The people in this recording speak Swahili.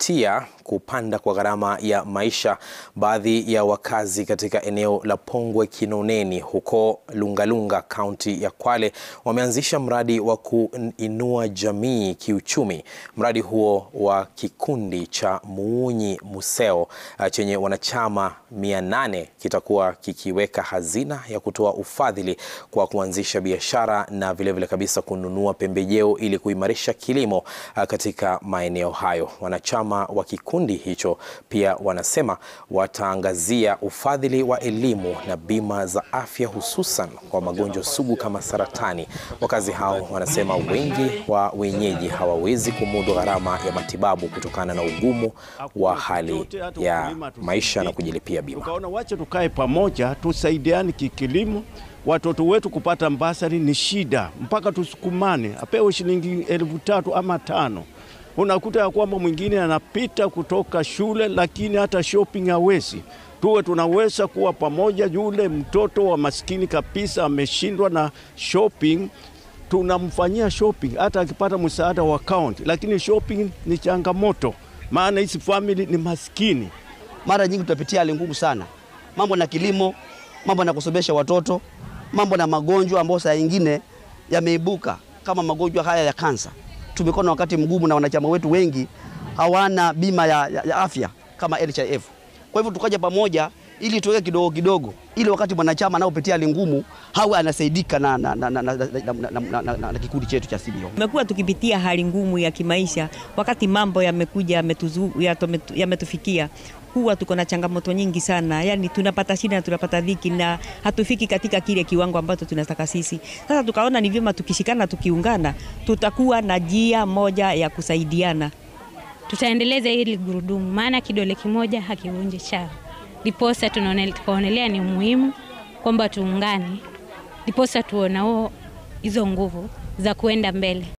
kufuatia kupanda kwa gharama ya maisha, baadhi ya wakazi katika eneo la Pongwe Kinoneni huko Lungalunga, kaunti ya Kwale wameanzisha mradi wa kuinua jamii kiuchumi. Mradi huo wa kikundi cha Muunyi Museo chenye wanachama mia nane kitakuwa kikiweka hazina ya kutoa ufadhili kwa kuanzisha biashara na vilevile vile kabisa kununua pembejeo ili kuimarisha kilimo katika maeneo hayo. Wanachama wa kikundi hicho pia wanasema wataangazia ufadhili wa elimu na bima za afya hususan kwa magonjwa sugu kama saratani. Wakazi hao wanasema wengi wa wenyeji hawawezi kumudu gharama ya matibabu kutokana na ugumu wa hali ya maisha na kujilipia bima. Tukaona wache tukae pamoja, tusaidiane kikilimo. Watoto wetu kupata mbasari ni shida, mpaka tusukumane, apewe shilingi elfu tatu ama tano. Unakuta ya kwamba mwingine anapita kutoka shule, lakini hata shopping hawezi. Tuwe tunaweza kuwa pamoja. Yule mtoto wa maskini kabisa ameshindwa na shopping, tunamfanyia shopping hata akipata msaada wa kaunti, lakini shopping ni changamoto, maana hizi family ni maskini. Mara nyingi tutapitia hali ngumu sana, mambo na kilimo, mambo na kusomesha watoto, mambo na magonjwa ambayo saa nyingine yameibuka kama magonjwa haya ya kansa. Tumekuwa na wakati mgumu na wanachama wetu wengi hawana bima ya, ya, ya afya kama NHIF. Kwa hivyo tukaja pamoja ili tuweke kidogo kidogo, ili wakati mwanachama anaopitia hali ngumu hawe anasaidika na, na, na, na, na, na, na, na, na, na, na kikundi chetu cha CBO. Tumekuwa tukipitia hali ngumu ya kimaisha, wakati mambo yamekuja yametufikia huwa tuko na changamoto nyingi sana, yani tunapata shida na tunapata dhiki na hatufiki katika kile kiwango ambacho tunataka sisi. Sasa tukaona ni vyema tukishikana, tukiungana, tutakuwa na njia moja ya kusaidiana. Tutaendeleza hili gurudumu, maana kidole kimoja hakivunji chawa. Ndiposa tukaonelea ni muhimu kwamba tuungane, ndiposa tuonao hizo nguvu za kuenda mbele.